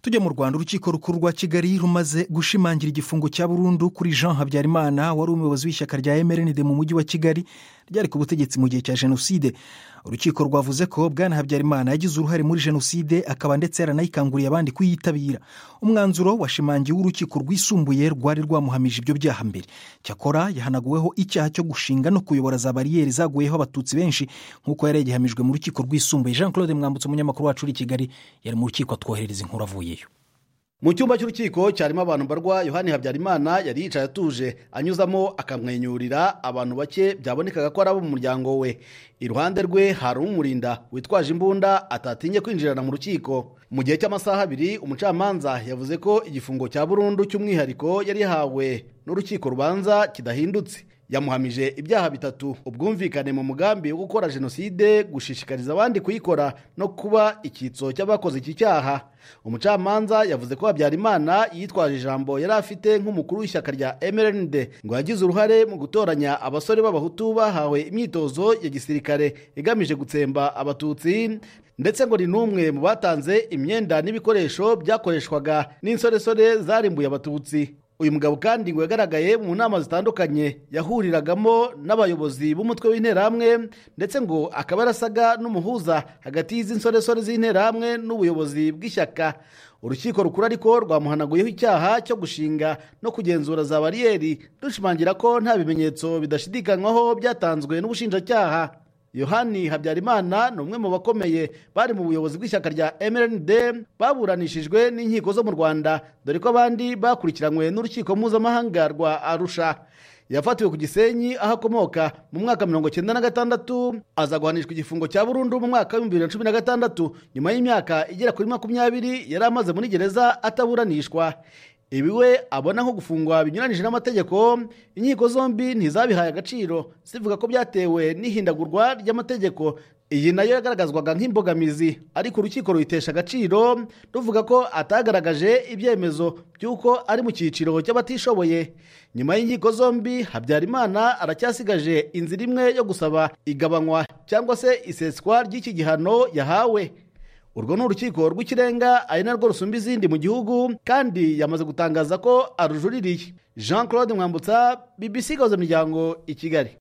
tujya mu rwanda urukiko rukuru rwa kigali rumaze gushimangira igifungo cya burundu kuri jean habyarimana wari umuyobozi w'ishyaka rya emerenide mu mujyi wa kigali ryari ku butegetsi mu gihe cya jenoside urukiko rwavuze ko bwana habyarimana yagize uruhare muri jenoside akaba ndetse yaranayikanguriye abandi kuyitabira umwanzuro washimangiwe urukiko rwisumbuye rwari rwamuhamije ibyo byaha mbere cyakora yahanaguweho icyaha cyo gushinga no kuyobora za bariyeri zaguyeho abatutsi benshi nk'uko yari yagihamijwe mu rukiko rwisumbuye jean claude mwambutse umunyamakuru wacu uri i kigali yari mu rukiko atwoherereza inkuru avuye mu cyumba cy'urukiko cyarimo abantu barwa yohani habyarimana yari yicaye atuje anyuzamo akamwenyurira abantu bake byabonekaga ko ari abo mu muryango we iruhande rwe hari umurinda witwaje imbunda atatinye kwinjirana mu rukiko mu gihe cy'amasaha abiri umucamanza yavuze ko igifungo cya burundu cy'umwihariko yari yahawe n'urukiko rubanza kidahindutse yamuhamije ibyaha bitatu ubwumvikane mu mugambi wo gukora jenoside gushishikariza abandi kuyikora no kuba icyitso cy'abakoze iki cyaha umucamanza yavuze ko habyarimana yitwaje ijambo yari afite nk'umukuru w'ishyaka rya mrnd ngo yagize uruhare mu gutoranya abasore b'abahutu bahawe imyitozo ya gisirikare igamije gutsemba abatutsi ndetse ngo ni n'umwe mu batanze imyenda n'ibikoresho byakoreshwaga n'insoresore zarimbuye abatutsi uyu mugabo kandi ngo yagaragaye mu nama zitandukanye yahuriragamo n'abayobozi b'umutwe w'interahamwe ndetse ngo akaba yarasaga n'umuhuza hagati y'izi nsoresore z'interahamwe n'ubuyobozi bw'ishyaka urukiko rukuru ariko rwamuhanaguyeho icyaha cyo gushinga no kugenzura za bariyeri dushimangira ko nta bimenyetso bidashidikanywaho byatanzwe n'ubushinjacyaha yohani habyarimana ni umwe mu bakomeye bari mu buyobozi bw'ishyaka rya mrnd baburanishijwe n'inkiko zo mu rwanda dore ko abandi bakurikiranywe n'urukiko mpuzamahanga rwa arusha yafatiwe ku gisenyi aho akomoka mu mwaka mirongo icyenda na gatandatu aza guhanishwa igifungo cya burundu mu mwaka w'ibihumbi bibiri na cumi na gatandatu nyuma y'imyaka igera kuri makumyabiri yari amaze muri gereza ataburanishwa ibi we abona nko gufungwa binyuranyije n'amategeko inkiko zombi ntizabihaye agaciro zivuga ko byatewe n'ihindagurwa ry'amategeko iyi nayo yagaragazwaga nk'imbogamizi ariko urukiko ruyitesha agaciro ruvuga ko atagaragaje ibyemezo by'uko ari mu cyiciro cy'abatishoboye nyuma y'inkiko zombi habyarimana aracyasigaje inzira imwe yo gusaba igabanywa cyangwa se iseswa ry'iki gihano yahawe urwo ni urukiko rw'ikirenga ari narwo rusumba izindi mu gihugu kandi yamaze gutangaza ko arujuririye jean claude mwambutsa bbc gahuza imiryango i kigali